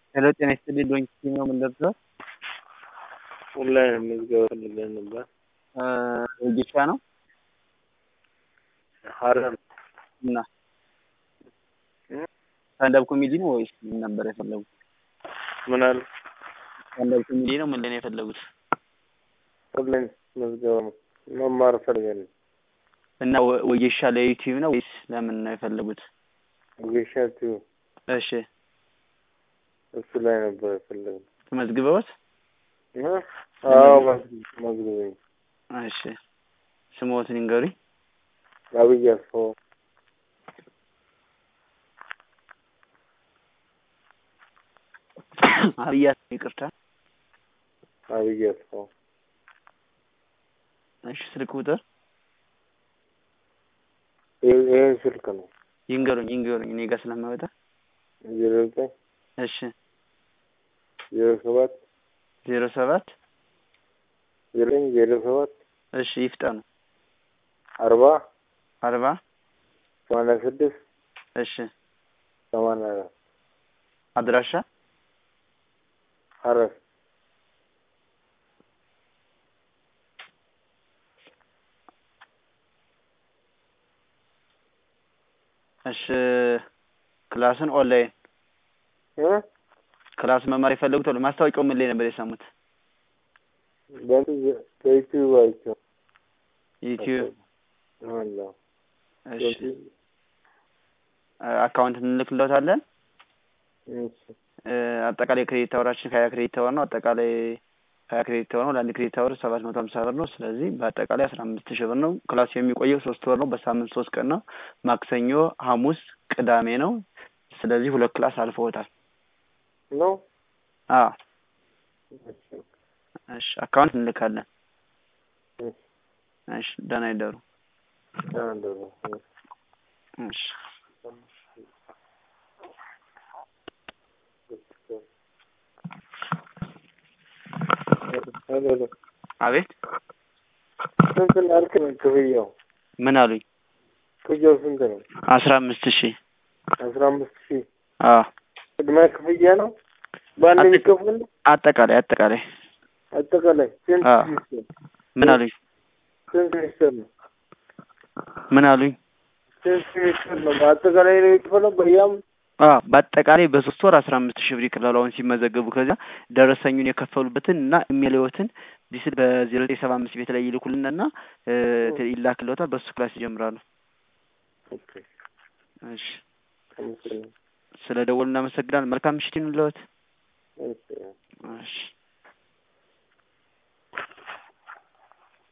ሄሎ ጤና ይስጥልኝ ዶንኪ ነው ምን ደርሷል? ኦንላይን ምዝገባ ፈልገን ነበር። ወጌሻ ነው ሀረር እና ስታንዳፕ ኮሜዲ ነው ወይስ ምን ነበር የፈለጉት? ምን አለ ስታንዳፕ ኮሜዲ ነው ምንድን ነው የፈለጉት? ኦንላይን ምዝገባ ነው መማር ፈልገን ነው። እና ወ- ወጌሻ ለዩቲዩብ ነው ወይስ ለምን ነው የፈለጉት? ጌሻቱ እሺ እሱ ላይ ነበር የፈለግነው። ተመዝግበውት? እ? አዎ መዝግበኝ። እሺ ስሞትን ይንገሩኝ። አብይ አስፋው አብያ ይቅርታ። አብይ አስፋው እሺ ስልክ ቁጥር ይህ- ይህን ስልክ ነው ይንገሩኝ ይንገሩኝ እኔ ጋር ስለማይወጣ። ዜሮ ዘጠኝ እሺ ዜሮ ሰባት ዜሮ ሰባት ዜሮ ዘጠኝ ዜሮ ሰባት እሺ ይፍጠኑ። አርባ አርባ ሰማንያ ስድስት እሺ ሰማንያ አራት አድራሻ ሀረር እሺ ክላስን ኦንላይን እ? ክላስ መማር የፈለጉት አሉ። ማስታወቂያው ምን ላይ ነበር የሰሙት? በእንትን ዘ- በዩቲዩብ አይቼው ዩቲዩብ። አለ። እሺ አካውንት እንልክለታለን። እሺ እ፣ አጠቃላይ ክሬዲት አወራችን ሀያ ክሬዲት አወር ነው። አጠቃላይ ሀያ ክሬዲት አወር ነው። ለአንድ ክሬዲት አወር ሰባት መቶ ሀምሳ ብር ነው። ስለዚህ በአጠቃላይ አስራ አምስት ሺህ ብር ነው። ክላሱ የሚቆየው ሶስት ወር ነው። በሳምንት ሶስት ቀን ነው። ማክሰኞ፣ ሐሙስ፣ ቅዳሜ ነው። ስለዚህ ሁለት ክላስ አልፈውታል። ነው አዎ እሺ አካውንት እንልካለን። እሺ እሺ ደህና ይደሩ። አንድ ነው። እሺ ሄሎ ሄሎ አቤት ስንት ነው ያልከኝ ክፍያው? ምን አሉኝ? ክፍያው ስንት ነው? አስራ አምስት ሺህ አስራ አምስት ሺህ አዎ ቅድመ ክፍያ ነው በአንድ አጠ- የሚከፍል ነው? አጠቃላይ አጠቃላይ አጠቃላይ ስንት አዎ። ሚኒስትር ምን አሉኝ? ስንት ሚኒስትር ነው? ምን አሉኝ? ስንት ሚኒስትር ነው? በአጠቃላይ ነው የሚከፈለው በያም አዎ በአጠቃላይ በሶስት ወር አስራ አምስት ሺህ ብር ይከፍላሉ። አሁን ሲመዘገቡ ከዚያ ደረሰኙን የከፈሉበትን እና የሚለዎትን ዲስል በዜሮ ዘጠኝ ሰባ አምስት ቤት ላይ ይልኩልና እና እ፣ ይላክልዎታል። በሱ ክላስ ይጀምራሉ። ኦኬ እሺ አመሰግናለሁ። ስለ ደወሉ እናመሰግናለን። መልካም ምሽት ይሁንልዎት። እሺ እሺ